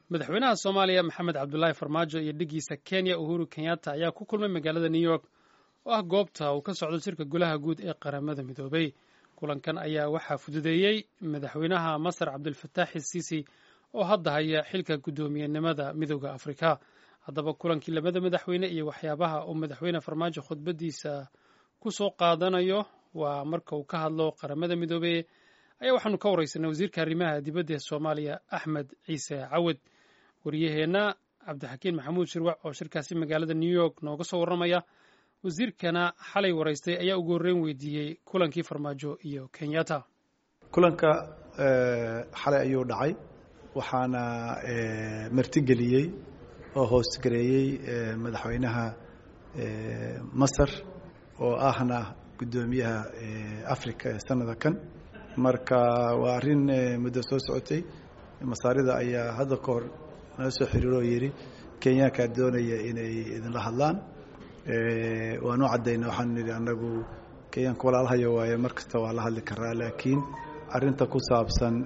madaxweynaha soomaaliya maxamed cabdulaahi farmaajo iyo dhigiisa kenya uhuru kenyatta ayaa ku kulmay magaalada new york oo ah goobta uu ka socdo shirka golaha guud ee qaramada midoobay kulankan ayaa waxaa fududeeyey madaxweynaha masar cabdulfataax isiisi oo hadda haya xilka guddoomiyenimada midooda afrika haddaba kulankii labada madaxweyne iyo waxyaabaha uu madaxweyne farmaajo khudbadiisa ku soo qaadanayo waa marka uu ka hadlo qaramada midoobey ayaa waxaanu ka wareysanay wasiirka arrimaha dibadda ee soomaaliya axmed ciise cawad wariyaheenna cabdixakiin maxamuud shirwac oo shirkaasi magaalada new york nooga soo warramaya wasiirkana xalay waraystay ayaa ugu horreyn weydiiyey kulankii farmaajo iyo kenyatta kulanka xalay ayuu dhacay waxaana martigeliyey oo hoosgareeyey madaxweynaha masar oo ahna guddoomiyaha africa ee sanada kan marka waa arrin muddo soo socotay masaarida ayaa hadda ka hor nala soo xiriiro oo yidhi kenyaankaa doonaya inay idinla hadlaan waanu caddayna waxaanu nidhi annagu kenyaanka walaalahaya waaye mar kasta waa la hadli karaa laakiin arrinta ku saabsan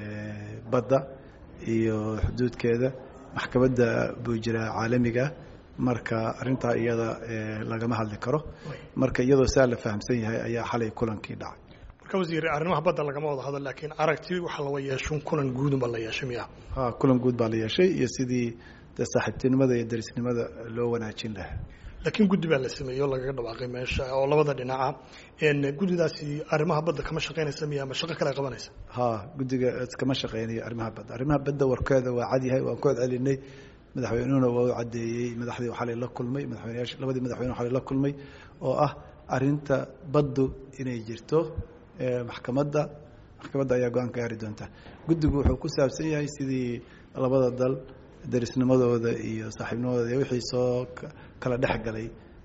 badda iyo xuduudkeeda maxkamadda buu jiraa caalamiga marka arrintaa iyada lagama hadli karo marka iyadoo saa la fahamsan yahay ayaa xalay kulankii dhacay marka wasiir arrimaha badda lagama wada hadal laakiin aragti waxaa lawa yeeshun kulan guudunba la yeeshay miya ha kulan guud baa la yeeshay iyo sidii de saaxiibtinimada iyo darisnimada loo wanaajin lahaa laakiin guddi baa la sameeyey oo lagaga dhawaaqay meesha oo labada dhinaca guddidaasi arrimaha badda kama shaqaynaysa miya ama shaqo kale qabanaysa ha guddiga kama shaqeynayo arrimaha badda arrimaha badda warkeeda waa cadyahay waan ku celcelinay madaxweynuhuna waa u caddeeyey madaxdii xalay la kulmay madaxweyneyaasha labadii madaxweyne xalay la kulmay oo ah arrinta baddu inay jirto maxkamadda maxkamadda ayaa go-aan ka gaari doonta guddigu wuxuu ku saabsan yahay sidii labada dal darisnimadooda iyo saaxiibnimadooda iyo wixii soo kala dhex galay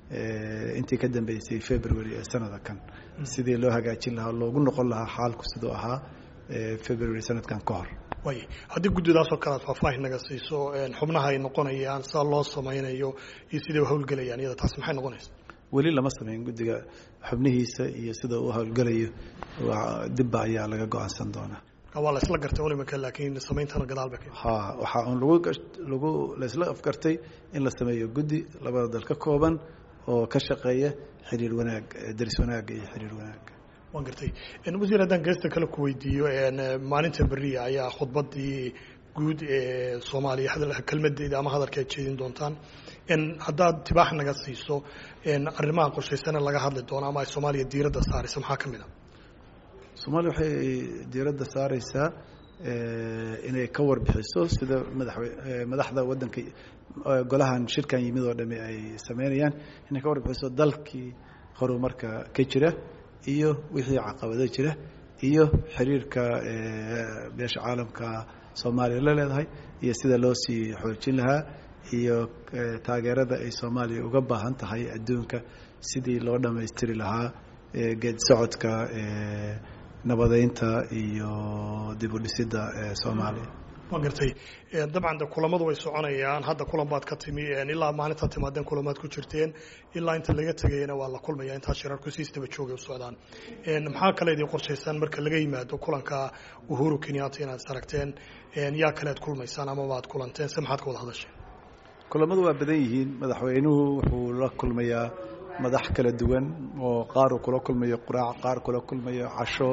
intii ka dambeysay february ee sanada kan sidii loo hagaajin lahaa loogu noqon lahaa xaalku siduu ahaa february sanadkan ka hor way haddii guddidaasoo kale aad faahfaahin naga siiso xubnaha ay noqonayaan saa loo samaynayo iyo siday u hawlgelayaan iyada taasi maxay noqonaysa weli lama samayn guddiga xubnihiisa iyo sida uu hawlgelayo dibba ayaa laga go-aansan doonaa waa la isla gartay unimaka laakiin sameyntana gadaal ba ha waxaa un lagu lagu la isla afgartay in la sameeyo guddi labada dal ka kooban oo ka shaqeeya xiriir wanaag daris wanaagga iyo xiriir wanaagga waan gartay wasiir haddaan geesta kale ku weydiiyo maalinta beriya ayaa khudbadii guud ee soomaaliya kelmadeeda ama hadalka ad jeedin doontaan haddaad tibaax naga siiso arrimaha qorshaysana laga hadli doono ama ay soomaaliya diiradda saaraysa maxaa ka mid a soomaaliya waxay diiradda saareysaa inay ka warbixiso sida madaxwe madaxda waddanka golahan shirkan yimid oo dhami ay sameynayaan inay ka warbixiso dalkii horumarka ka jira iyo wixii caqabado jira iyo xiriirka beesha caalamka soomaaliya la leedahay iyo sida loo sii xoojin lahaa iyo taageerada ay soomaaliya uga baahan tahay adduunka sidii loo dhammaystiri lahaa geed socodka nabadeynta iyo dib u dhisidda soomaaliya waan gartay dabcan de kulamadu way soconayaan hadda kulan baad ka timi ilaa maalintaad timaadeen kulamaad ku jirteen ilaa inta laga tegayana waa la kulmaya intaa shirarku siistaba joogay u socdaan maxaa kale idin qorshaysaan marka laga yimaado kulanka uhuru kenyatta inaad is aragteen yaa kale ad kulmaysaan amaba ad kulanteen se maxaad ka wada hadasheen kulamadu waa badan yihiin madaxweynuhu wuxuu la kulmayaa madax kala duwan oo qaar uu kula kulmayo quraac qaar kula kulmayo casho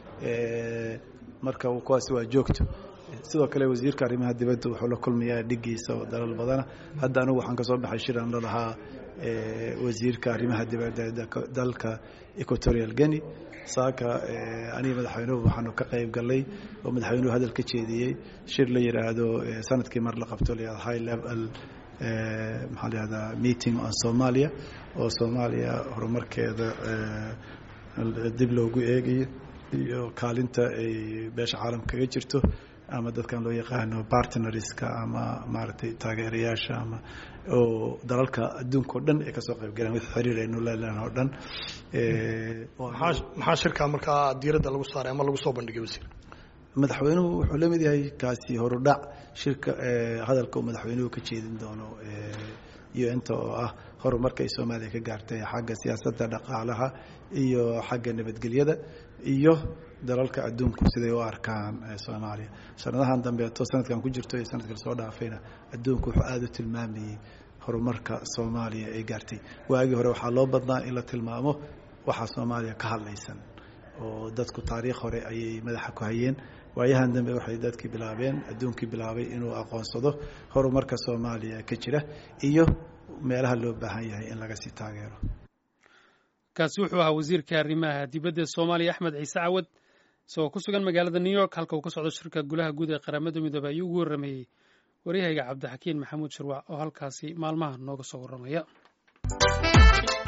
marka kuwaasi waa joogto sidoo kale wasiirka arrimaha dibadda wuxuu la kulmayaa dhigiisa oo dalal badana hadda anigu waxaan ka soo baxay shiran la lahaa wasiirka arrimaha dibadda dalka equatorial guinea saaka aniga madaxweynuhu waxaanu ka qayb galay oo madaxweynuhu hadal ka jeediyey shir la yidhaahdo sanadkii mar la qabto la high level maxaa la yihahdaa meeting on somalia oo soomaaliya horumarkeeda dib loogu eegayo iyo kaalinta ay beesha caalamka kaga jirto ama dadkan loo yaqaano partnerska ama maaragtay taageerayaasha ama oo dalalka adduunka o dhan ay kasoo qayb galeen wix xiriir aynu leelan oo dhan maxaa shirkaa markaa diiradda lagu saaray ama lagu soo bandhigay wasiir madaxweynuhu wuxuu la mid yahay kaasi horudhac shirka hadalka uu madaxweynuhu ka jeedin doono iyo inta oo ah horumarka ay soomaaliya ka gaartay xagga siyaasadda dhaqaalaha iyo xagga nabadgelyada iyo dalalka adduunku siday u arkaan soomaaliya sanadahan dambeeto sanadkan ku jirto iyo sanadka lasoo dhaafayna adduunku wuxuu aada u tilmaamayey horumarka soomaaliya ay gaartay waagii hore waxaa loo badnaa in la tilmaamo waxaa soomaaliya ka hadlaysan oo dadku taariikh hore ayay madaxa ku hayeen waayahan dambe waxay dadkii bilaabeen adduunkii bilaabay inuu aqoonsado horumarka soomaaliya ka jira iyo meelaha loo baahan yahay in laga sii taageero kaasi wuxuu ahaa wasiirka arrimaha dibadda soomaaliya axmed ciise cawad isagoo ku sugan magaalada new york halka uu ka socdo shirka golaha guud ee qaramada midoobey ayuu ugu warrameeyey waryahayga cabdixakiin maxamuud shirwac oo halkaasi maalmaha nooga soo warramaya